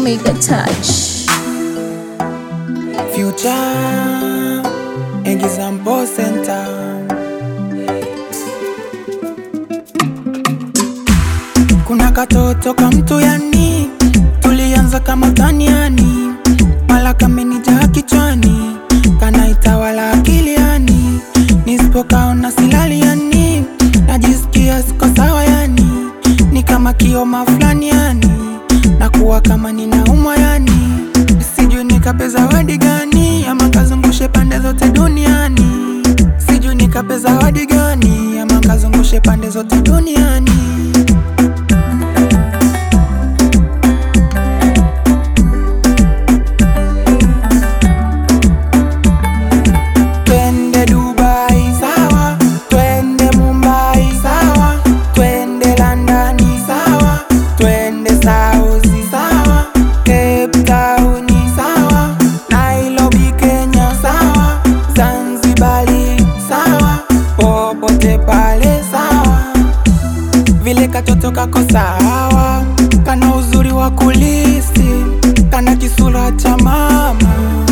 Omega Touch. Future Example Center. Kuna katoto ka mtu yani, tulianza kama taniani, mala kamenijaa kichwani, kanaitawala akili yani, nisipokaona silali yani, najisikia siko sawa yani, ni kama kioma fulani yani, nakuwa kama ninaumwa yani, sijui nikape zawadi gani, ama kazungushe pande zote duniani, sijui nikape zawadi gani, ama kazungushe pande zote duniani. Twende Dubai sawa, twende Mumbai sawa, twende London sawa, twende Saudi sawa, Cape Town sawa, Nairobi Kenya sawa, Zanzibari sawa, popote pale sawa, vile katoto kako sawa, kana uzuri wa kulisi, kana kisura cha mama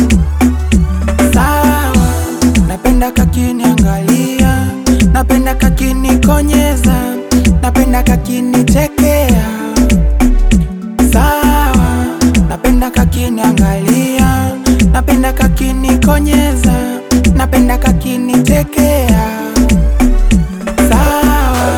sawa, napenda kakiniangalia, napenda kakinikonyeza, napenda kakinichekea, sawa, napenda kakiniangalia, napenda kakinikonyeza, napenda kakinichekea, sawa.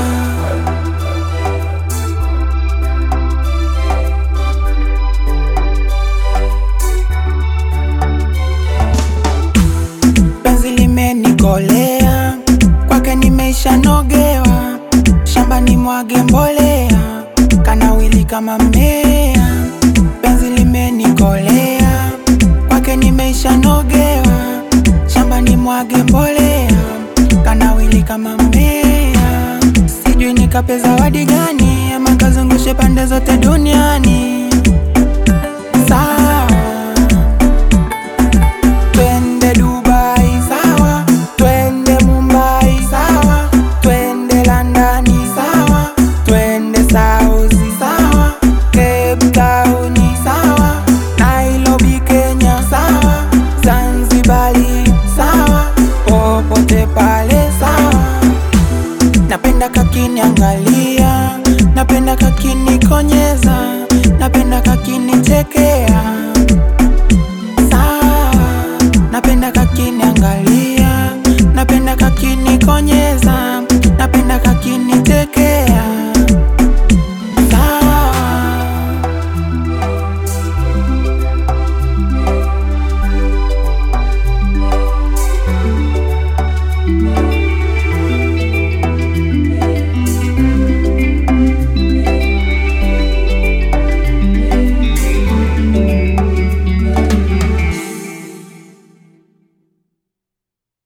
penzi limenikolea, kwake nimeisha nogewa, shambani mwage mbolea, kanawili kama mmea. Penzi limenikolea, kwake nimeisha nogewa, shambani mwage mbolea, kanawili kama mmea. Sijui nikape zawadi gani, ama kazungushe pande zote duniani. Sawa. Twende Dubai sawa, twende Mumbai sawa, twende London sawa, twende Saudi sawa, Cape Town sawa, Nairobi Kenya sawa, Zanzibari sawa, popote pale